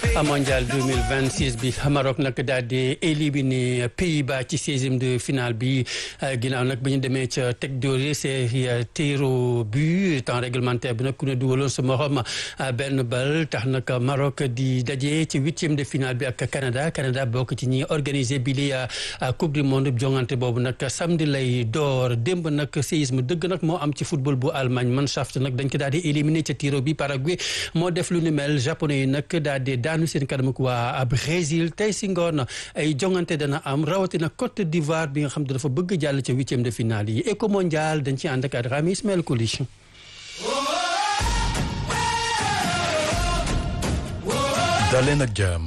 mondial 2026 bi Maroc nag daal di éliminé Pays-Bas ci seizième de finale bi ginnaaw nag bi ñu demee ca teg dóore c'est tir au but temps réglementaire bi nag ku ne dugaloon sa morom benn bal tax nag Maroc di daje ci huitième de finale bi ak Canada Canada bokk ci ñi organisé bi li coupe du monde jongante boobu nag samedi lay door démb nag séisme dëgg nag moo am ci football bu Allemagne Mannschaft nag dañ ko daal di éliminé ca tiro bi Paraguay moo def lu ni mel japonais yi nag daal di daanu seen kanam ak waa Brésil tey si ngoon ay jongante dana am rawatina Côte d'Ivoire bi nga xam ne dafa bëgg jàll ca huitième de finale yi éco mondial dañ ci ànd ak Rami Ismaël Koulish daleen ak jàmm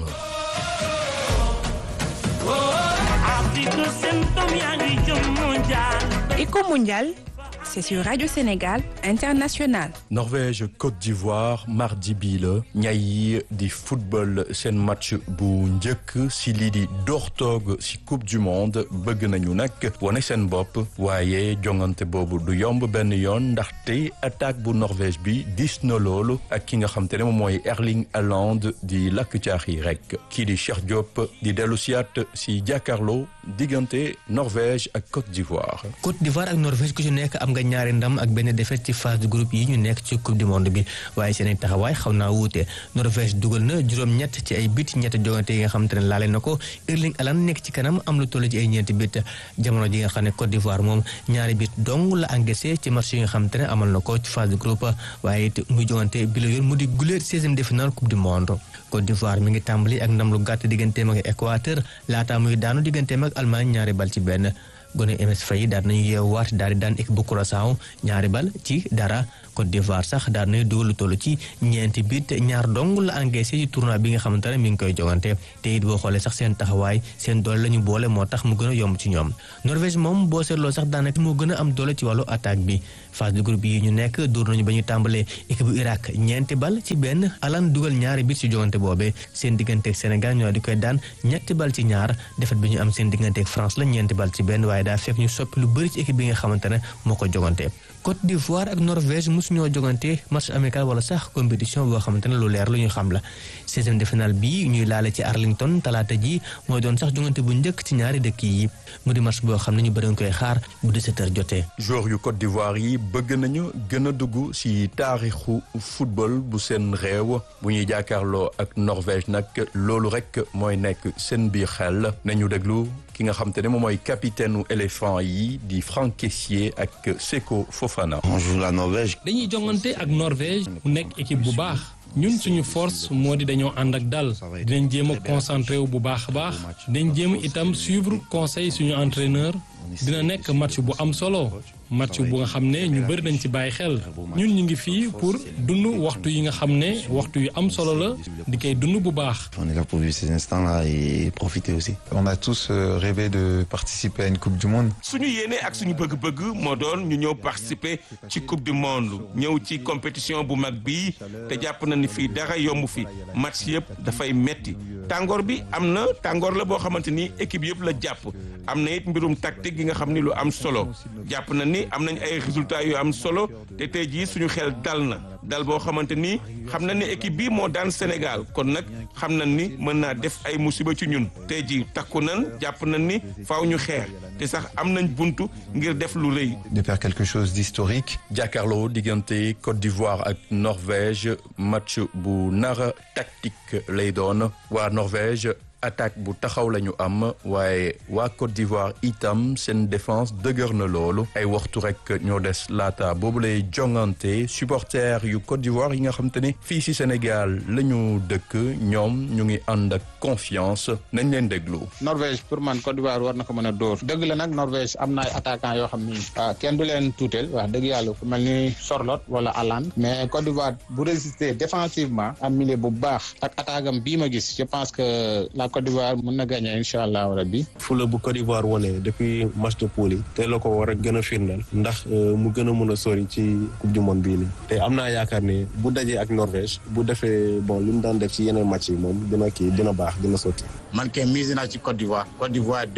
Éco mondial, c'est sur Radio Sénégal International. Norvège Côte d'Ivoire mardi bii la ñay yi di football seen match bu njëkk si lii di doortoog si coupe du monde bëgg nañu nag wane seen bopp waaye jongante boobu du yomb benn yoon ndaxte attaque bu Norvège bi dis na loolu ak ki nga xam te ne moom mooy Erling Haaland di lakk caax yi rek kii di Cheikh Diop di dellu siyaat si jàkkaarloo diggante Norvège ak Côte d'Ivoire. Côte d'Ivoire ak Norvège ku ci nekk am nga ñaari ndam ak benn défaite ci phase de groupe yi ñu nekk ci coupe du monde bi waaye seen taxawaay xaw naa wuute Norvège dugal na juróom-ñett ci ay bit ñett jongante yi nga xamante ne laale na ko Erling Haaland nekk ci kanam am lu toll ci ay ñeenti bit jamono ji nga xam ne Côte d'Ivoire moom ñaari bit dong la encaissé ci match yi nga xamante ne amal na ko ci phase de groupe waaye it muy jongante bi la yoon mu di guléet seizième de finale coupe du monde Côte d'Ivoire mi ngi tàmbali ak ndam lu gàtt digganteem ak Équateur laataa muy daanu digganteem ak Allemagne ñaari bal ci benn gone MS Faye daal nañu yeewaat daal di daan équipe bu Curaçao ñaari bal ci dara Côte d'Ivoire sax daal nañu dugal lu toll ci ñeenti bit ñaar dong la encaissé ci tournoi bi nga xamante ne mi ngi koy jogante te it boo xoolee sax seen taxawaay seen doole la ñu boole moo tax mu gën a yomb ci ñoom Norvège moom boo seetloo sax daanaka moo gën a am doole ci wàllu attaque bi phase de groupe yi ñu nekk dóor nañu ba ñu tàmbalee équipe bu Irak ñeenti bal ci benn Haaland dugal ñaari bit ci jogante boobee seen digganteeg Sénégal ñoo di koy daan ñetti bal ci ñaar defet bi ñu am seen digganteeg France la ñeenti bal ci benn waaye daa fekk ñu soppi lu bëri ci équipe bi nga xamante ne moo ko jogante Côte d'Ivoire ak Norvège mosu ñoo jogante match amical wala sax compétition boo xamante ne lu leer lu ñu xam la seizième de finale bi ñuy laale ci Arlington talaata ji mooy doon sax jogante bu njëkk ci ñaari dëkk yi mu di match boo xam ne ñu bëri koy xaar bu 17h jotee. joueur yu Côte d'Ivoire yi bëgg nañu gën a dugg si taarixu football bu seen réew bu ñuy jàkkaarloo ak Norvège nag loolu rek mooy nekk seen biir xel nañu déglu. ki nga xam te ne moom mooy capitaine u éléphant yi di Franck Kessié ak Seko Fofana. on joue la Norvège. dañuy jongante ak Norvège mu nekk équipe bu baax ñun suñu force moo di dañoo ànd ak dal dinañ jéem a concentré wu bu baax a baax dinañ jéem itam suivre conseil suñu entraîneur dina nekk match bu am solo match bu nga xam ne ñu bëri nañ ci bàyyi xel ñun ñu ngi fii pour dund waxtu yi nga xam ne waxtu yu am solo la di koy dund bu baax. on est là pour vivre ces instants-là et profiter aussi. on a tous rêvé de participer à une coupe du monde. suñu yéene ak suñu bëgg-bëgg moo doon ñu ñëw participer ci coupe du monde ñëw ci compétition bu mag bii te jàpp na ni fii dara yomb fi match yëpp dafay metti tàngoor bi am na tàngoor la boo xamante ni équipe yëpp la jàpp am na it mbirum tactique gi nga xam ni lu am solo jàpp na ni am nañ ay résultats yu am solo te tey jii suñu xel dal na dal boo xamante ni xam na ni équipe bii moo daan Sénégal kon nag xam na ni mën naa def ay musiba ci ñun tey jii takku nan jàpp na ni faaw ñu xeex te sax am nañ buntu ngir def lu rëy. de faire quelque chose d'historique. jàkkaarloo diggante Côte d'Ivoire ak Norvège match bu nara tactique lay doon waa Norvège. attaque bu taxaw la ñu am waaye waa Côte d'Ivoire itam seen défense dëgër na loolu ay waxtu rek ñoo des laata boobu lay jongante supporters yu Côte d'Ivoire yi nga xam te ne fii ci Sénégal la ñu dëkk ñoom ñu ngi ànd ak confiance nañ leen déglu. Norvège pour man Côte d'Ivoire war na ko mën a dóor dëgg la nag Norvège am na ay attaquants yoo xam ni waaw kenn du leen tuuteel wax dëgg yàlla ku mel ni Sorloth wala Haaland mais Côte d'Ivoire bu résister défensivement am milieu bu baax ak attaque am bii ma gis je pense que la Côte d'Ivoire mën na gagner incha allah rabbi. fula bu Côte d'Ivoire wone depuis match de poule yi te la ko war a gën a firndeel ndax mu gën a mën a sori ci coupe du monde bii nii te am naa yaakaar ne bu dajee ak Norvège bu defee bon li mu daan def ci yeneen match yi moom dina kii dina baax dina sotti. man kay mise naa ci Côte d'Ivoire Côte d'Ivoire 2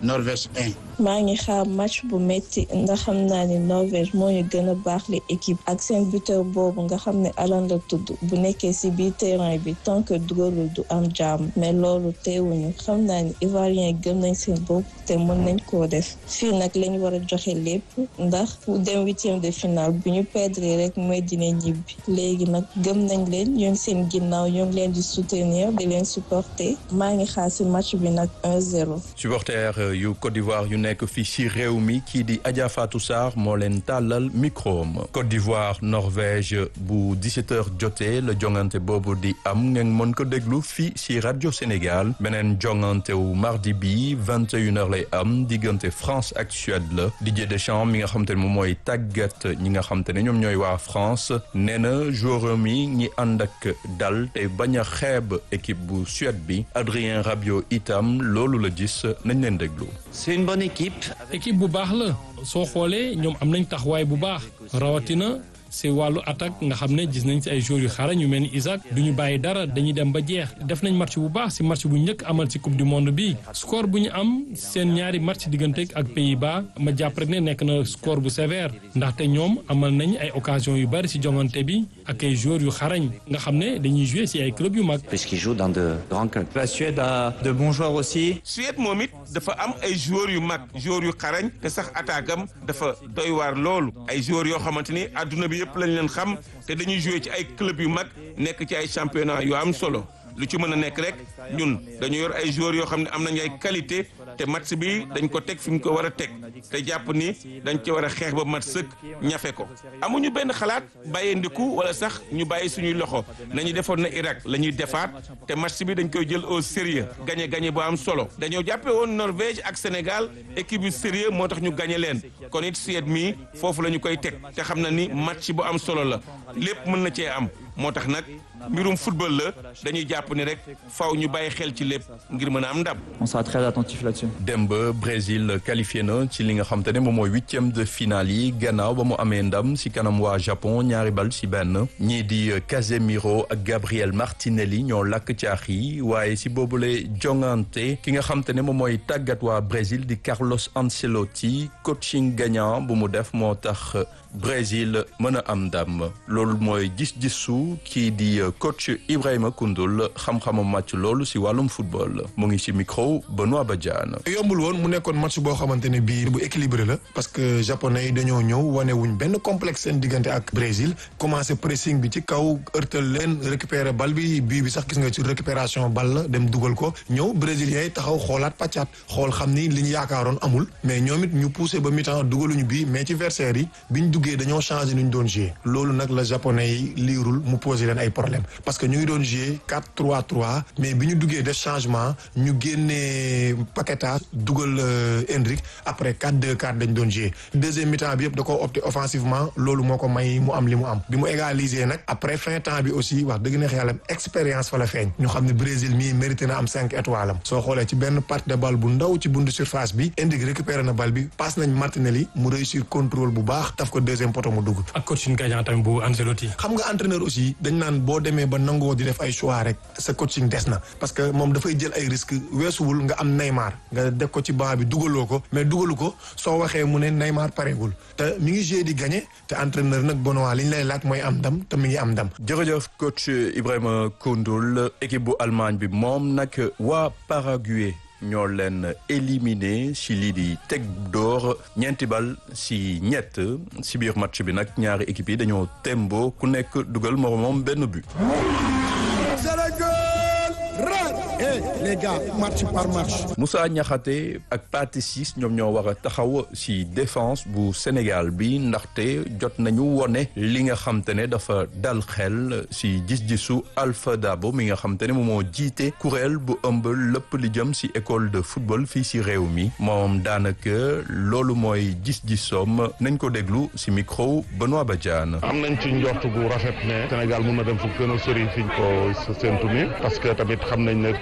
Norvège 1. maa ngi xaar match bu métti ndax xam naa ni Norvège moo ñu gën a baax li équipe ak seen buteur boobu nga xam ne Alan la tudd bu nekkee ci biir terrain bi tant que dugalul du am jàmm mais loolu teewuñu xam naa ni Ivoirien gëm nañ seen bopp te mën nañ koo def fii nag lañ war a joxe lépp ndax fu dem huitième de finale bu ñu perdre rek mooy dina ñibbi léegi nag gëm nañ leen ñu ngi seen ginnaaw ñu ngi leen di soutenir di leen supporter maa ngi xaar ci match bi nag 1-0. supporter yu Côte d'Ivoire yu nekk fii ci réew mi kii di Adja Fatou Sarr moo leen tàllal micro am Côte d'Ivoire Norvège bu 17h jotee la jongante boobu di am ngeen mën ko déglu fii ci rajo Sénégal beneen jongante wu mardi bi 21h lay am diggante France ak Suède la Didier Deschamps mi nga xam te ne moom mooy tàggat ñi nga xam te ne ñoom ñooy waa France nee na joueur mi ñi ànd ak dal te bañ a xeeb équipe bu Suède bi Adrien Rabiot itam loolu la gis nañ leen déglu. C'est une bonne équipe. équipe bu baax la soo xoolee ñoom am nañ taxawaay bu baax rawatina si wàllu attaque nga xam ne gis nañ si ay joueurs yu xarañ yu mel ni Isaac du ñu bàyyi dara dañuy dem ba jeex def nañ match bu baax si match bu njëkk amal si coupe du monde bi score bu ñu am seen ñaari match diggante ak Pays-Bas ma jàpp rek ne nekk na score bu sévère ndaxte ñoom amal nañ ay occasion yu bari si jongante bi ak ay joueurs yu xarañ nga xam ne dañuy jouer si ay club yu mag. Puisqu'ils jouent dans de grands clubs. La Suède a de bons joueurs aussi. Suède moom it dafa am ay joueurs yu mag joueurs yu xarañ te sax attaque am dafa doy waar loolu ay joueurs yoo xamante ni adduna bi yëpp lañ leen xam te dañuy jouer ci ay club yu mag nekk ci ay championnat yu am solo lu ci mën a nekk rek ñun dañu yor ay joueurs yoo xam ne am nañ ay qualité te match bi dañ ko teg fi mu ko war a teg te jàpp ni dañ ci war a xeex ba mat sëkk ñafe ko amuñu benn xalaat bàyyee ndiku wala sax ñu bàyyi suñuy loxo nañu defoon na Irak la ñuy defaat te match bi dañ koy jël au sérieux gagné gagné bu am solo dañoo jàppe woon Norvège ak Sénégal équipe yu sérieux moo tax ñu gagné leen kon it Suède mii foofu la ñu koy teg te xam na ni match bu am solo la lépp mën na cee am moo tax nag mbirum football la dañuy jàpp ni rek faw ñu bàyyi xel ci lépp ngir mën a am ndam. On sera très attentif là-dessus. Demb Brésil qualifié na ci li nga xam te ne moom mooy huitième de finale yi gannaaw ba mu amee ndam si kanam waa Japon ñaari bal si benn ñii di Casemiro ak Gabriel Martinelli ñoo lakk caax yi waaye si boobule jongante ki nga xam te ne moom mooy tàggat waa Brésil di Carlos Ancelotti coaching gagnant bu mu def moo tax Brésil mën a am ndam loolu mooy gis-gisu kii di coach Ibrahima Koundoul xam-xamam màcc loolu si wàllum football mu ngi si micro Benoît Badiane. yombul woon mu nekkoon match boo xamante ne bii bu équilibré la parce que japonais yi dañoo ñëw wane wuñ benn complexe seen diggante ak Brésil commencé pressing bi ci kaw ërtal leen récupérer bal bi bii bi sax gis nga ci récupération bal la dem dugal ko ñëw brésiliens yi taxaw xoolaat pàccaat xool xam ni li ñu yaakaaroon amul mais ñoom it ñu poussé ba mi-temps dugaluñu bii mais ci versaire yi biñ duggee dañoo changé nu ñu doon jouer loolu nag la japonais yi liirul mu posé leen ay problème parce que ñu ngi doon jouer 4-3-3 mais bi ñu duggee def changement ñu génnee Paqueta dugal Endrick après 4-2-4 dañ doon jouer deuxième mi-temps bi yëpp da ko opté offensivement loolu moo ko may mu am li mu am bi mu égaliser nag après fin temps bi aussi wax dëgg neex yàlla expérience fa la feeñ ñu xam ne Brésil mii mérité na am cinq étoiles am soo xoolee ci benn partie de balle bu ndaw ci buntu surface bi Endrick récupéré na balle bi passe nañ Martinelli mu réussir contrôle bu baax taf ko deuxième poteau mu dugg ak coaching gagnant tamit bu Ancelotti. xam nga entraîneur aussi dañ naan boo demee ba nangoo di def ay choix rek sa coaching des na parce que moom dafay jël ay risques weesuwul nga am Neymar nga def ko ci banc bi dugaloo ko mais dugalu ko soo waxee mu ne Neymar pareegul te mi ngi joué di gagné te entraîneur nag Benoît li ñu lay laaj mooy am ndam te mi ngi am ndam. jërëjëf coach Ibrahima Koundoul équipe bu Allemagne bi moom nag waa Paraguay. ñoo leen éliminé si lii di teg door ñeenti bal si ñett si biir match bi nag ñaari équipe yi dañoo tembo ku nekk dugal moromam benn but. les gars match par match. Moussa Niakhaté ak Pathé Ciss ñoom ñoo war a taxaw si défense bu Sénégal bi ndaxte jot nañu wone li nga xam te ne dafa dal xel si gis-gisu Alpha Dabo mi nga xam te ne moom moo jiite kuréel bu ëmb lépp li jëm si école de football fii si réew mi moom daanaka loolu mooy gis-gisoom nañ ko déglu si micro Benoît Badiane. am nañ ci njort gu rafet ne Sénégal mun na dem fu gën a sori fiñ ko séntu ni parce que tamit xam nañ ne commencement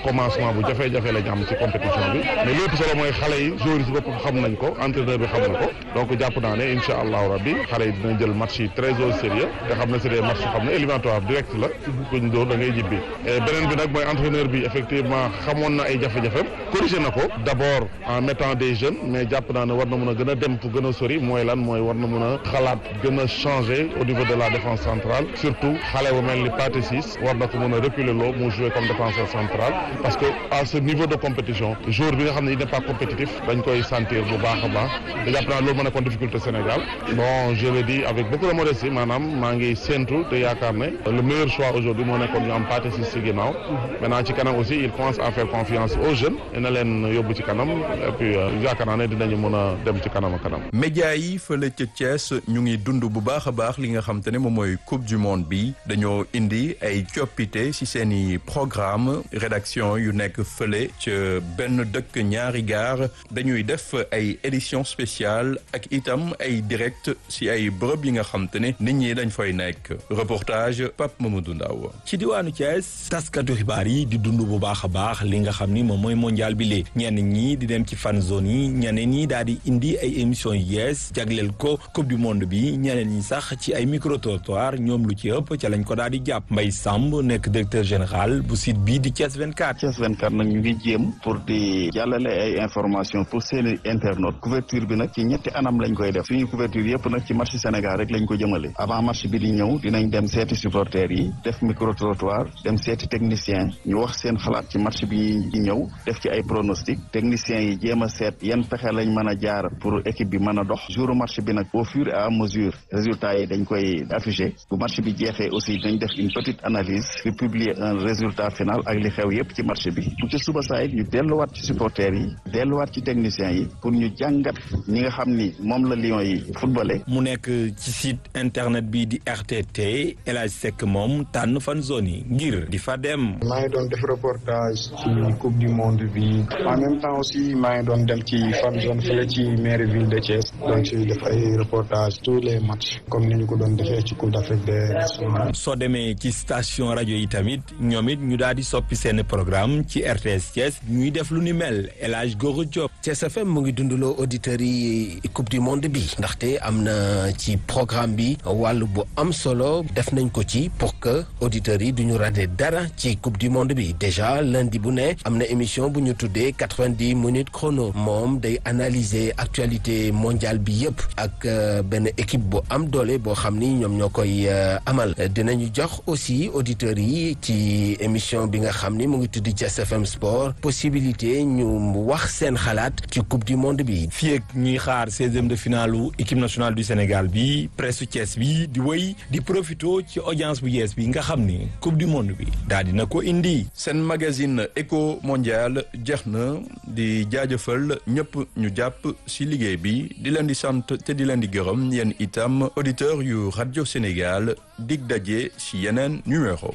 moment bu jafe-jafe la ñu am ci compétition bi mais lépp solo mooy xale yi joueurs yi si boppam xam nañ ko entraîneur bi xam na ko donc jàpp naa ne incha allahu rabbi xale yi dinañ jël match yi très au sérieux te xam ne c'est des matchs xam ne éliminatoire direct la kuñ dóor da ngay jibbi beneen bi nag mooy entraîneur bi effectivement xamoon na ay jafe-jafem corrigé na ko d'abord en mettant des jeunes mais jàpp naa ne war na mën a gën a dem fu gën a sori mooy lan mooy war na mën a xalaat gën a changer au niveau de la défense centrale surtout xale bu mel ni Pathé Ciss war na ko mën a reculer loo mu jouer comme défenseur central parce que à ce niveau de compétition joueur bi nga xam ne il n'est pas compétitif dañ koy sentir bu baax a baax te jàpp naa loolu moo nekkoon difficulté Sénégal bon je le dis avec beaucoup de modestie maanaam maa ngi séentu te yaakaar ne le meilleur choix aujourd'hui moo nekkoon ñu am Pathé Ciss ci ginnaaw maintenant ci kanam aussi il commence à faire confiance aux jeunes dina leen yóbbu ci kanam et puis yaakaar naa ne dinañu mën a dem ci kanam a kanam. média yi fële ca Thiès ñu ngi dund bu baax a baax li nga xam te ne moom mooy coupe du monde bi dañoo indi ay coppite ci seen i programme rédaction yu nekk fële ca benn dëkk ñaari gaar dañuy def ay édition spéciale ak itam ay direct ci ay bërëb yi nga xam te ne nit ñi dañ fay nekk reportage Pape Mamadou Ndaw ci diwaanu Thiès taskatu xibaar yi di dund bu baax a baax li nga xam ni moom mooy mondial bi lee ñenn ñi di dem ci fan zone yi ñeneen ñi daal di indi ay émission yu yees jagleel ko coupe du monde bi ñeneen ñi sax ci ay micro trottoir ñoom lu ci ëpp ca lañ ko daal di jàpp Mbaye Samb nekk directeur général bu site bii di Thiès 24. Thiès 24 nag ñu ngi jéem pour di jàllale ay information pour seeni internautes couverture bi nag ci ñetti anam lañ koy def suñu couverture yëpp nag ci match Sénégal rek lañ ko jëmale avant match bi di ñëw dinañ dem seeti supporters yi def micro trottoir dem seeti technicien ñu wax seen xalaat ci match bi di ñëw def ci ay pronostic techniciens yi jéem a seet yan pexe lañ mën a jaar pour équipe bi mën a dox jour match bi nag au fur et à mesure résultats yi dañ koy affiché bu match bi jeexee aussi dañ def une petite analyse puis publier un résultat final ak li xew yépp ci match bi bu ci suba saa it ñu delluwaat ci supporters yi delluwaat ci techniciens yi pour ñu jàngat ñi nga xam ni moom la Lions yi footballé. mu nekk ci site internet bi di RTT El Hadj Seck moom tànn fan zone yi ngir di fa dem. maa ngi doon def reportage ci coupe du monde bi en même temps aussi maa ngi doon dem ci fan zone fële ci mairie ville de Thiès donc ci def ay reportage tous les matchs comme ni ñu ko doon defee ci coupe d'Afrique des nations. soo demee ci station rajo yi tamit ñoom it ñu daal di soppi seen programme ci RTS Thiès ñuy def lu ni mel El Hadj Goro Diop. Thiès FM mu ngi dundaloo auditeurs yi coupe du monde bi ndaxte am na ci programme bi wàll bu am solo def nañ ko ci pour que auditeurs yi duñu raté dara ci coupe du monde bi déjà lundi bu ne am na émission bu ñu tuddee quatre-vingt-dix minutes chrono moom day analyser actualité mondiale bi yëpp ak benn équipe bu am doole boo xam ni ñoom ñoo koy amal dinañu jox aussi auditeurs yi ci émission bi nga xam ni mu ngi tudd Thiès FM Sport possibilité ñu wax seen xalaat ci coupe du monde bi. fii ak ñuy xaar seizième de finale équipe nationale du Sénégal bi presse Thiès bi di wéy di profito ci audience bu yees bi nga xam ni coupe du monde bi daal dina ko indi. seen magazine éco mondial jeex na di jaajëfal ñëpp ñu jàpp ci liggéey bi di leen di sant te di leen di gërëm yéen itam auditeur yu rajo Sénégal dig daje ci yeneen numéro.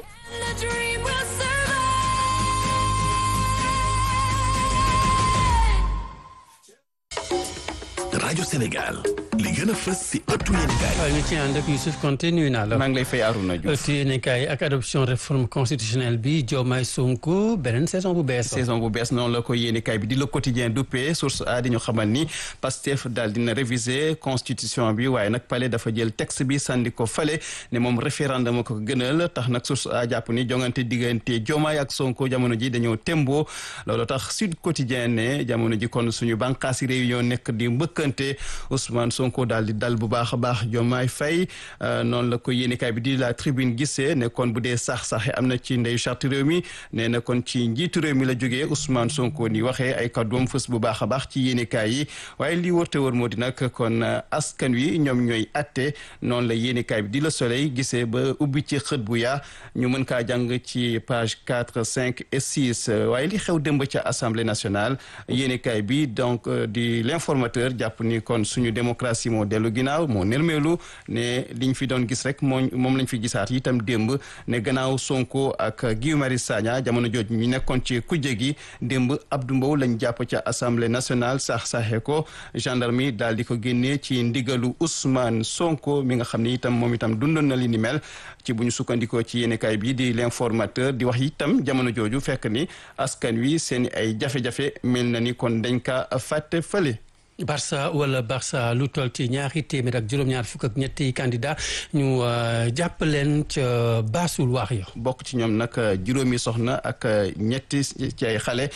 rajo Sénégal li gën a fës si ëttu yéenekaay. waaw ñu ci ànd ak Youssouf Konté nuyu naa la. maa ngi lay fay Arouna Diouf. ëttu yéenekaay ak adoption réforme constitutionnelle bi Diomaye Sonko beneen saison bu bees. saison bu bees noonu la ko yéenekaay bi di le quotidien duppee source a di ñu xamal ni Pastef daal dina réviser constitution bi waaye nag palais dafa jël texte bi sànni ko fale ne moom référendum ko gënal tax nag source a jàpp ni jongante diggante Diomaye ak Sonko jamono ji dañoo tembo loolu tax Sud Quotidien ne jamono ji kon suñu bànqaasi réunion nekk di mbëkkante Ousmane Sonko daal di dal bu baax a baax Diomaye Faye noonu la ko yéenekaay bi di la tribune gisee ne kon bu dee sax saxe am na ci ndeyu charte réew mi nee na kon ci njiitu réew mi la jógee Ousmane Sonko ni waxee ay kàddoom fës bu baax a baax ci yéenekaay yi waaye lii wërte wër moo di nag kon askan wi ñoom ñooy atte noonu la yéenekaay bi di la soleil gisee ba ubbi ci xët bu yaa ñu mën kaa jàng ci page quatre cinq et six waaye li xew démb ca assemblée nationale yéenekaay bi donc di l'informateur jàpp ni ni kon suñu démocratie moo dellu ginnaaw moo nërmeelu ne liñ fi doon gis rek moo moom lañ fi gisaat itam démb ne gannaaw Sonko ak Guy Marius Sagna jamono jooju ñu nekkoon ci kujje gi démb Abdou Mbow lañ jàpp ca assemblée nationale sax saxe ko gendarmerie daal di ko génnee ci ndigalu Ousmane Sonko mi nga xam ne itam moom itam dundoon na li ni mel ci bu ñu sukkandikoo ci yéenekaay bi di l'informateur di wax itam jamono jooju fekk ni askan wi seen ay jafe-jafe mel na ni kon dañ ka fàtte fële. Barça wala Barça lu toll ci ñaari téeméer ak juróom-ñaar fukk ak ñetti candidat ñu jàpp leen ca baasul waax ya bokk ci ñoom nag juróomi soxna ak ñetti ci ay xale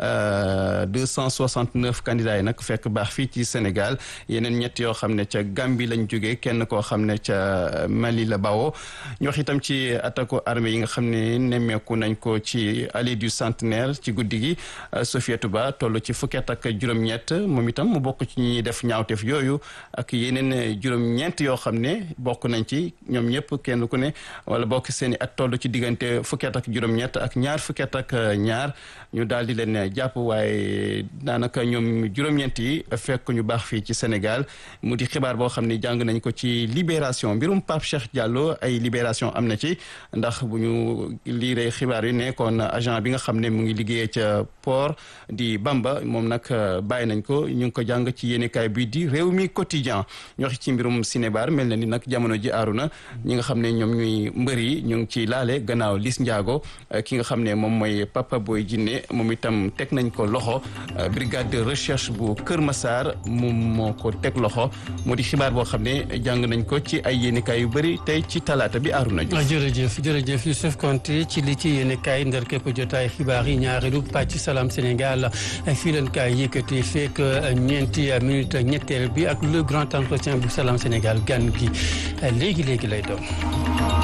deux cent soixante neuf candidats yi nag fekk baax fii ci Sénégal yeneen ñett yoo xam ne ca Gambie lañ jógee kenn koo xam ne ca Mali la bawoo ñu wax itam ci attaque armée yi nga xam ne nemmeeku nañ ko ci allée du centenaire ci guddi gi Sofiatou Ba toll ci fukket ak juróom-ñett moom itam mu bokk ci ñi def ñaawteef yooyu ak yeneen juróom-ñeent yoo xam ne bokk nañ ci ñoom ñëpp kenn ku ne wala bokk seen i at toll ci diggante fukket ak juróom-ñett ak ñaar fukket ak ñaar ñu daal di leen jàpp waaye daanaka ñoom juróom-ñeent yi fekk ñu baax fii ci Sénégal mu di xibaar boo xam ne jàng nañ ko ci libération mbirum Pape Cheikh Diallo ay libération am na ci ndax bu ñu liiree xibaar yi ne kon agent bi nga xam ne mu ngi liggéeyee ca port di Bamba moom nag bàyyi nañ ko ñu ngi ko jàng ci yéenekaay bi di réew mi quotidien ñu wax ci mbirum Sinébar mel na ni nag jamono ji aaru na ñi nga xam ne ñoom ñuy mbër yi ñu ngi ci laale gannaaw Liss Ndiago ki nga xam ne moom mooy Papa Boy Djiné moom itam teg nañ ko loxo brigade de recherche bu Kër Massar moom moo ko teg loxo moo di xibaar boo xam ne jàng nañ ko ci ay yéenekaay yu bëri tey ci talaata bi aaru nañu jërëjëf jërëjëf Youssouf Konté ci li ci yéenekaay ndar képp jotaay xibaar yi ñaareelu pàcc Salam Sénégal fii leen kaay yëkkati fekk ñeenti minute ñetteel bi ak le grand entretien bu Salam Sénégal gan gi léegi léegi lay doon